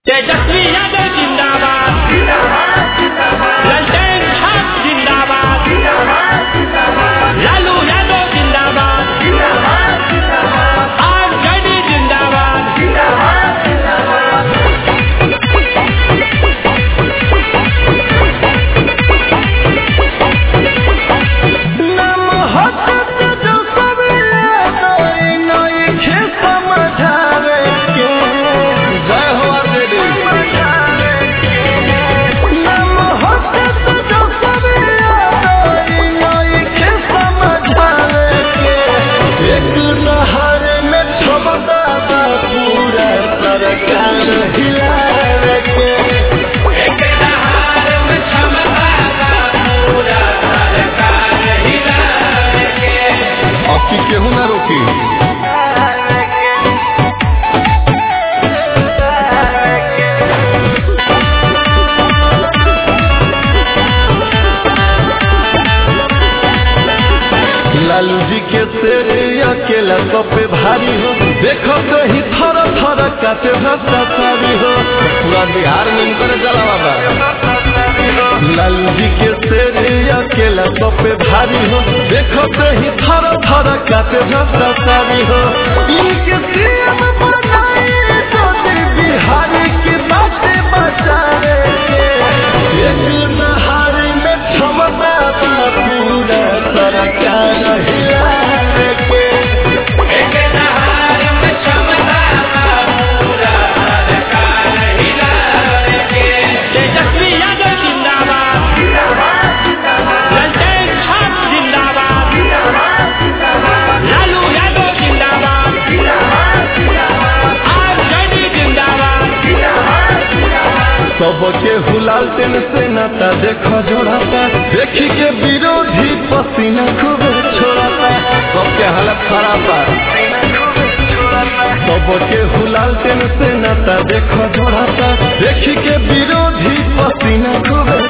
तेजस्वी यादव जिंदाबाद ललटेन छाप जिंदाबाद लालू यादव जिंदाबाद आरजेडी जिंदाबाद जय हो आरजेडी एक नहर में छबदा पूरा सरकार हिलावे के अक्की केहू ना रोकी लालू जी के शेर अकेला सब पे भारी हो देखो तो ही थर थर काटे भ्रष्टाचारी हो पूरा बिहार में इनकर जला बाबा लालू जी के शेर अकेला सब पे भारी हो देखो तो ही थर थर काटे भ्रष्टाचारी हो इनके सीएम बनाए तो बिहार की बातें बचावे के एक नहार में क्षमता बा पूरा सरकार हिलावे के तेजस्वी यादव जिंदाबाद ललटेन छाप जिंदाबाद लालू यादव जिंदाबाद आरजेडी जिंदाबाद सबके हुलाल टेन से नाता देखो जोड़ाता देखी के विरोधी पसीना खूब छोड़ाता सबके हालत खराब बा सबके हुलाल टेन से नाता देखो जोड़ाता देखी के विरोधी पसीना खूब